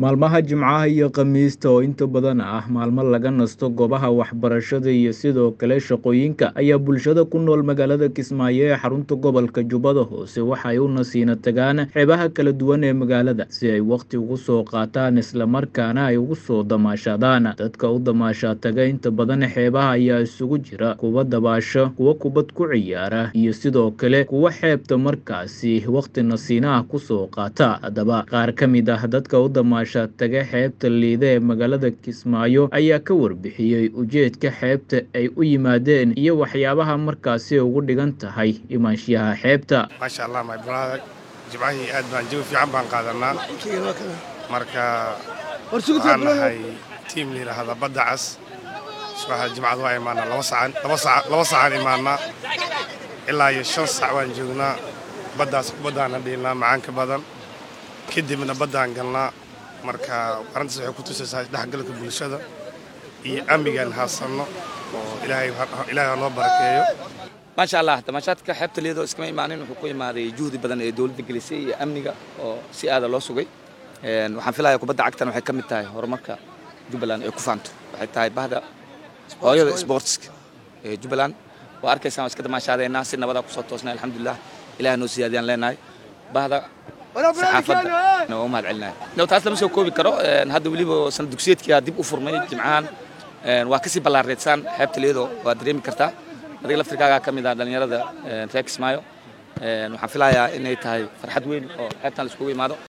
maalmaha jimcaha iyo khamiista oo inta badan ah maalmo laga nasto goobaha waxbarashada iyo sidoo kale shaqooyinka ayaa bulshada ku nool magaalada kismaayo ee xarunta gobolka jubbada hoose waxa ay u nasiina tagaan xeebaha kala duwan ee magaalada si ay wakhti ugu soo qaataan islamarkaana ay ugu soo damaashadaan dadka u damaashaa taga inta badan xeebaha ayaa isugu jira kuwa dabaasho kuwa kubad ku ciyaara iyo sidoo kale kuwa xeebta markaasi wakhti nasiinaha kusoo qaata haddaba qaar ka mid ah dadka u damaasha taga xeebta liida ee magaalada kismaayo ayaa ka warbixiyey ujeedka xeebta ay u yimaadeen iyo waxyaabaha markaasi ugu dhigan tahay imaanshiyaha xeebta maasha allah my brother jimcahii aad baan jawi fiican baan qaadanaa marka waxaan nahay tiim la yidhaahda badda cas subaxa jimcada waa imaanaa laba sacan laba saca laba sacan imaanaa ilaa iyo shan sac waan joognaa baddaas kubaddaana dhiilnaa macaanka badan kadibna baddaan galnaa marka arrintaas waxay ku tusaysaa isdhexgalka bulshada iyo amnigaan haasanno oo ilaahay ilaahay ha noo barakeeyo maasha allah damaashaadka xeebta liidoo iskama imaanin wuxuu ku imaaday juhdi badan ee dowladda gelisay iyo amniga oo si aada loo sugay waxaan filayaa kubadda cagtan waxay ka mid tahay horumarka jubbaland ee ku faanto waxay tahay bahda hooyada sportska ee jubbaland waa arkaysaan waa iska damaashaadeynaa si nabadaa kusoo toosnay alxamdulilah ilaah noo siyaadiyaan leenahay bahda saxaafadda waa u mahad celinaya no taas lama soo koobi karo hadda weliba sana dugsiyeedkia dib u furmay jimcahan waa kasii ballaareedsaan xeebta liidoo waa dareemi kartaa adiga laftirkaagaa ka mid ah dhallinyarada reer kismaayo waxaan filayaa inay tahay farxad weyn oo xeebtan la iskugu imaado